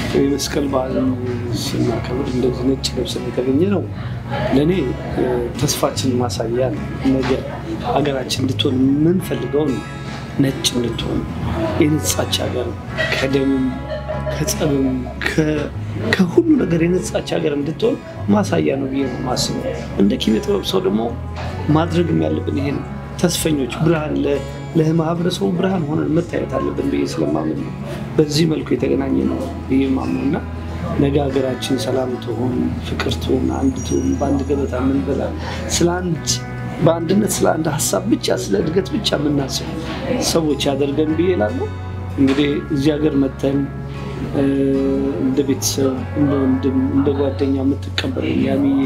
የመስቀል በዓልን ስናከብር እንደዚህ ነጭ ለብሰን የተገኘ ነው ለእኔ ተስፋችን ማሳያ ነው። ነገ ሀገራችን እንድትሆን የምንፈልገውን ነጭ እንድትሆን የነጻች ሀገር ከደምም ከጸብም ከሁሉ ነገር የነጻች ሀገር እንድትሆን ማሳያ ነው ብዬ ነው የማስበው። እንደ ኪነ ጥበብ ሰው ደግሞ ማድረግም ያለብን ይሄ ነው። ተስፈኞች ብርሃን ለማህበረሰቡ ብርሃን ሆነን መታየት አለብን ብዬ ስለማምን ነው በዚህ መልኩ የተገናኘ ነው ብዬ ማምነው እና ነገ ሀገራችን ሰላም ትሆን፣ ፍቅር ትሆን፣ አንድ ትሆን፣ በአንድ ገበታ የምንበላ ስለ አንድ በአንድነት ስለ አንድ ሀሳብ ብቻ ስለ እድገት ብቻ የምናስብ ሰዎች ያደርገን ብዬ እላለሁ። እንግዲህ እዚህ ሀገር መተን እንደ ቤተሰብ እንደ ወንድም እንደ ጓደኛ የምትቀበለኝ ያሚዬ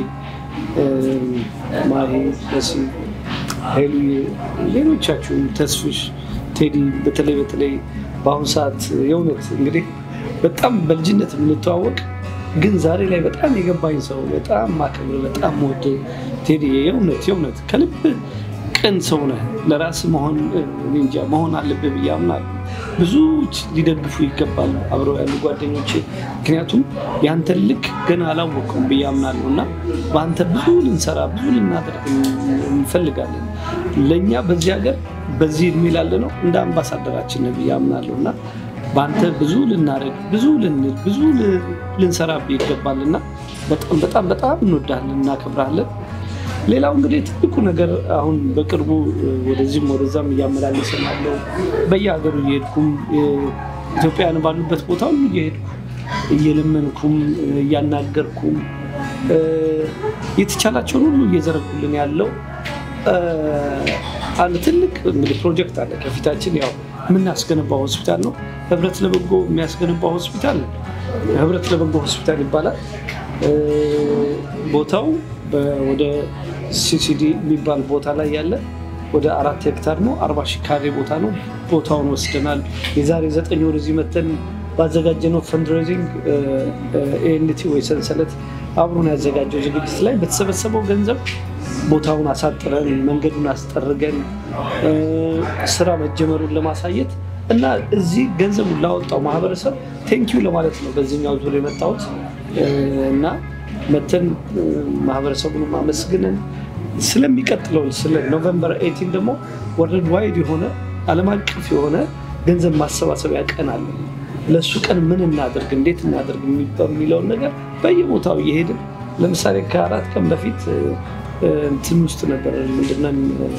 ማሄ በሲ ሄሉ ሌሎቻችሁም ተስፍሽ ቴዲ በተለይ በተለይ በአሁኑ ሰዓት የእውነት እንግዲህ በጣም በልጅነት የምንተዋወቅ ግን ዛሬ ላይ በጣም የገባኝ ሰው በጣም ማከብር በጣም ወደ ቴዲ የእውነት የእውነት ከልብ ቅን ሰው ነህ። ለራስ መሆን እንጃ መሆን አለብህ ብዬ አምናለሁ። ብዙዎች ሊደግፉ ይገባል አብረው ያሉ ጓደኞች፣ ምክንያቱም የአንተን ልክ ገና አላወቅኩም ብዬ አምናለሁ እና በአንተ ብዙ ልንሰራ ብዙ ልናደርግ እንፈልጋለን። ለእኛ በዚህ ሀገር በዚህ እድሜ ላለ ነው እንደ አምባሳደራችን ብዬ አምናለሁ እና በአንተ ብዙ ልናደርግ ብዙ ልንል ብዙ ልንሰራብህ ይገባል እና በጣም በጣም በጣም እንወዳለን እናከብራለን። ሌላው እንግዲህ ትልቁ ነገር አሁን በቅርቡ ወደዚህም ወደዛም እያመላለስን ያለው በየሀገሩ እየሄድኩም ኢትዮጵያውያን ባሉበት ቦታ ሁሉ እየሄድኩ እየለመንኩም እያናገርኩም የተቻላቸውን ሁሉ እየዘረጉልን ያለው አንድ ትልቅ እንግዲህ ፕሮጀክት አለ ከፊታችን። ያው የምናስገነባው ሆስፒታል ነው። ህብረት ለበጎ የሚያስገነባው ሆስፒታል ህብረት ለበጎ ሆስፒታል ይባላል። ቦታው ወደ ሲሲዲ የሚባል ቦታ ላይ ያለ ወደ አራት ሄክታር ነው። አርባ ሺህ ካሬ ቦታ ነው። ቦታውን ወስደናል። የዛሬ ዘጠኝ ወር እዚህ መተን ባዘጋጀነው ፈንድሬዚንግ ኤንቲ ወይ ሰንሰለት አብሮን ያዘጋጀው ዝግጅት ላይ በተሰበሰበው ገንዘብ ቦታውን አሳጥረን መንገዱን አስጠርገን ስራ መጀመሩን ለማሳየት እና እዚህ ገንዘቡን ላወጣው ማህበረሰብ ቴንኪዩ ለማለት ነው በዚህኛው ዙር የመጣሁት እና መተን ማህበረሰቡን ማመስግንን ስለሚቀጥለው ስለ ኖቨምበር ኤይቲን ደግሞ ወርልድ ዋይድ የሆነ ዓለም አቀፍ የሆነ ገንዘብ ማሰባሰቢያ ቀን አለ። ለእሱ ቀን ምን እናደርግ፣ እንዴት እናደርግ የሚለውን ነገር በየቦታው እየሄድን ለምሳሌ ከአራት ቀን በፊት እንትን ውስጥ ነበር ምንድነው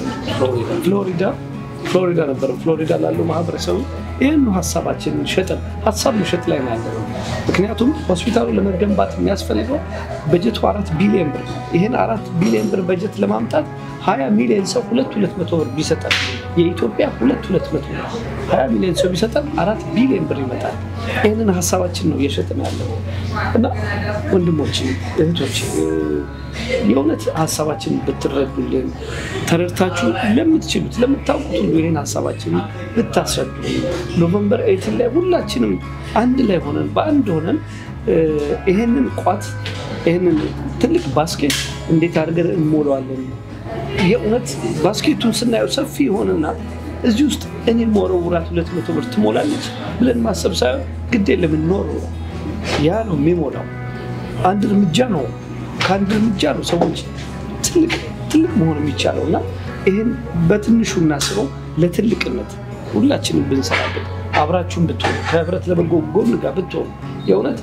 ፍሎሪዳ ፍሎሪዳ ነበር። ፍሎሪዳ ላለው ማህበረሰቡ ይህን ሀሳባችንን ሸጠን ሀሳብ መሸጥ ላይ ነው ያለ። ምክንያቱም ሆስፒታሉ ለመገንባት የሚያስፈልገው በጀቱ አራት ቢሊዮን ብር ነው። ይህን አራት ቢሊዮን ብር በጀት ለማምጣት ሀያ ሚሊዮን ሰው ሁለት ሁለት መቶ ብር ቢሰጠን የኢትዮጵያ ሁለት ሁለት መቶ ብር ሀያ ሚሊዮን ሰው ቢሰጠን አራት ቢሊዮን ብር ይመጣል። ይህንን ሀሳባችን ነው እየሸጥን ያለው እና ወንድሞች እህቶች የእውነት ሀሳባችን ብትረዱልን ተረድታችሁ ለምትችሉት ለምታውቁት ሁሉ ይህን ሀሳባችን ብታስረዱ ኖቨምበር ኤይቲን ላይ ሁላችንም አንድ ላይ ሆነን በአንድ ሆነን ይሄንን ቋት ይህንን ትልቅ ባስኬት እንዴት አድርገን እንሞላዋለን? የእውነት ባስኬቱን ስናየው ሰፊ የሆነና እዚህ ውስጥ እኔ መወረውራት ሁለት መቶ ብር ትሞላለች ብለን ማሰብ ሳይሆን ግድ የለም እንኖር ያ ነው የሚሞላው። አንድ እርምጃ ነው ከአንድ እርምጃ ነው ሰዎች ትልቅ ትልቅ መሆን የሚቻለው እና ይህን በትንሹ እናስበው ለትልቅነት ሁላችንም ብንሰራበት አብራችሁን ብትሆኑ ከህብረት ለበጎ ጎን ጋር ብትሆኑ የእውነት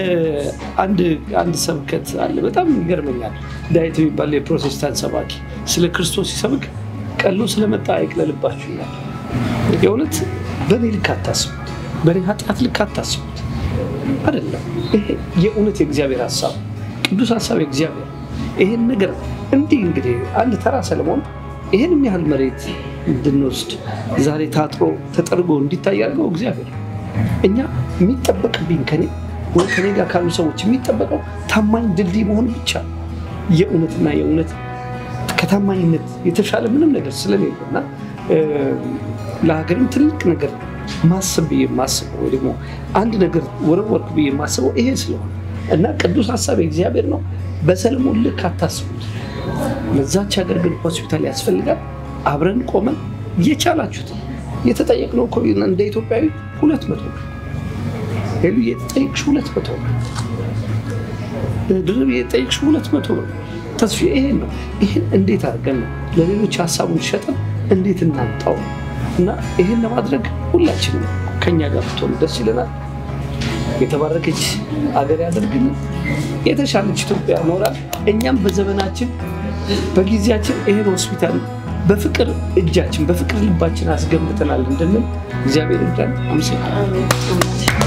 አንድ ሰብከት አለ። በጣም ይገርመኛል። ዳዊት የሚባል የፕሮቴስታንት ሰባኪ ስለ ክርስቶስ ሲሰብክ ቀሎ ስለመጣ አይቅለልባችሁ ይላል። የእውነት በእኔ ልክ አታስቡት፣ በእኔ ኃጢአት ልክ አታስቡት። አይደለም ይሄ የእውነት የእግዚአብሔር ሀሳብ ቅዱስ ሀሳብ የእግዚአብሔር ይሄን ነገር እንዲህ እንግዲህ አንድ ተራ ሰለሞን ይህን ያህል መሬት እንድንወስድ ዛሬ ታጥሮ ተጠርጎ እንዲታይ ያደርገው እግዚአብሔር። እኛ የሚጠበቅብኝ ከኔ ወይ ከኔ ጋር ካሉ ሰዎች የሚጠበቀው ታማኝ ድልድይ መሆን ብቻ የእውነትና የእውነት ከታማኝነት የተሻለ ምንም ነገር ስለሌለ እና ለሀገርም ትልቅ ነገር ማሰብ ብዬ የማስበው ወይ ደግሞ አንድ ነገር ወረወርክ ብዬ የማስበው ይሄ ስለሆነ እና ቅዱስ ሀሳብ የእግዚአብሔር ነው። በሰለሞን ልክ አታስቡት። ለዛች ሀገር ግን ሆስፒታል ያስፈልጋል። አብረን ቆመን እየቻላችሁት የተጠየቅነው እኮ እንደ ኢትዮጵያዊ ሁለት መቶ ሄሉዬ ጠይቅሽ ሁለት መቶ ነው። ድርብዬ ጠይቅሽ ሁለት መቶ ነው። ተስፋ ይሄን ነው። ይሄን እንዴት አድርገን ነው ለሌሎች ሀሳቡን ሸጠን እንዴት እናምጣው እና ይሄን ለማድረግ ሁላችንም ከኛ ጋር ብትሆኑ ደስ ይለናል። የተባረከች አገር ያደርግልን። የተሻለች ኢትዮጵያ ኖራል። እኛም በዘመናችን በጊዜያችን ይሄን ሆስፒታል በፍቅር እጃችን በፍቅር ልባችን አስገንብተናል እንድንል እግዚአብሔር ይርዳን። አመሰግናለሁ።